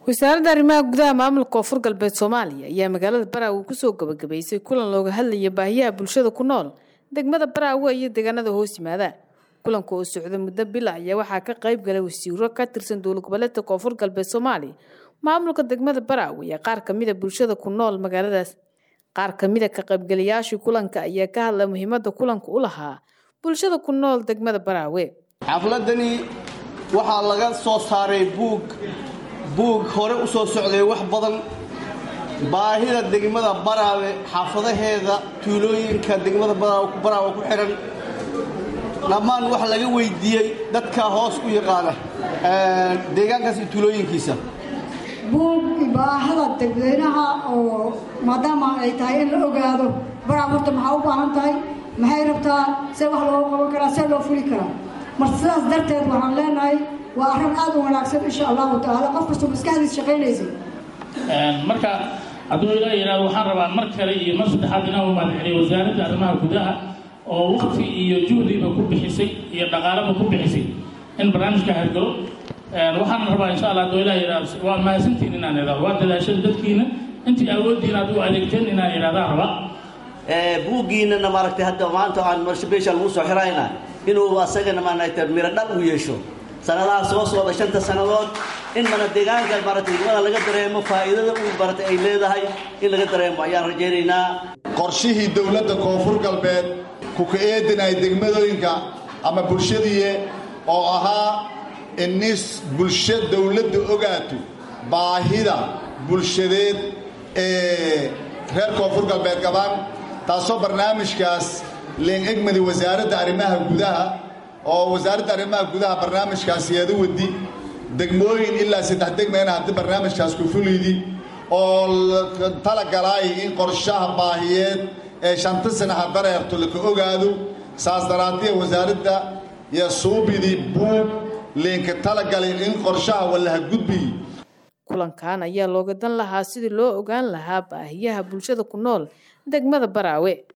wasaaradda arrimaha gudaha maamulka koonfur galbeed soomaaliya ayaa magaalada baraawe kusoo gabagabaysay kulan looga hadlaya baahiyaha bulshada ku nool degmada baraawe iyo deegaanada hoos yimaada kulanka oo socda muddo bila ayaa waxaa ka qayb galay wasiiro ka tirsan dowlad goboleedka koonfur galbeed soomaaliya maamulka degmada baraawe iyo qaar kamida bulshada ku nool magaaladaas qaar kamida ka qaybgalayaashii kulanka ayaa ka hadla muhiimada kulanka u lahaa bulshada ku nool degmada baraawe xafladani waxaa laga soo saaray buug buug hore u soo socday wax badan baahida degmada baraawe xaafadaheeda tuulooyinka degmada baraawe ku xidhan dhammaan wax laga weydiiyey dadka hoos u yaqaana deegaankaas iyo tuulooyinkiisa buug baahada dadweynaha oo maadaama ay tahay in la ogaado baraawe horta maxaa u baahan tahay maxay rabtaa see wax loogu qaban karaa see loo fuli karaa marka sidaas darteed waxaan leenahay waa arrin aad u wanaagsan insha allahu tacaala qof kastoo maskaxdiis shaqaynaysay marka hadduu ilaa yidhahdo waxaan rabaa mar kale iyo mar saddexaad inaan u mahadceliyo wasaaradda arrimaha gudaha oo waqti iyo juhdiba ku bixisay iyo dhaqaalaba ku bixisay in barnaamijka hergalo waxaan rabaa insha allah hadduu ilaa yidhahdo waa mahadsantiin inaan idhahdo waa dadaashada dadkiina intii awooddiin aad u adeegteen inaan idhahdaan rabaa buuggiinana maaragtay hadda maanta aan marshabeesha lagu soo xirayna inuu asagana maaragtay miro dhal u yeesho sanadaha soo socda shanta sannadood in mana deegaanka maaragtay degmada laga dareemo faa'iidada uu maaragtay ay leedahay in laga dareemo ayaan rajaynaynaa qorshihii dowladda koonfur galbeed kuka eedinay degmadooyinka ama bulshadiiye oo ahaa in nis bulsho dowladda ogaato baahida bulshadeed ee reer koonfur galbeed qabaan taasoo barnaamijkaas leen egmadi wasaaradda arrimaha gudaha oo wasaaradda arrimaha gudaha barnaamijkaas yeeda wadi degmooyin ilaa saddex degmayna haddii barnaamijkaas ku fulidi oo talagalaay in qorshaha baahiyeed ee shanta sanaha dareerto laka ogaado saas daraadiya wasaaradda iyo suubidii buug leenka talagalay in qorshaha wallaha gudbiyi kulankan ayaa looga dan lahaa sidii loo ogaan lahaa baahiyaha bulshada ku nool degmada baraawe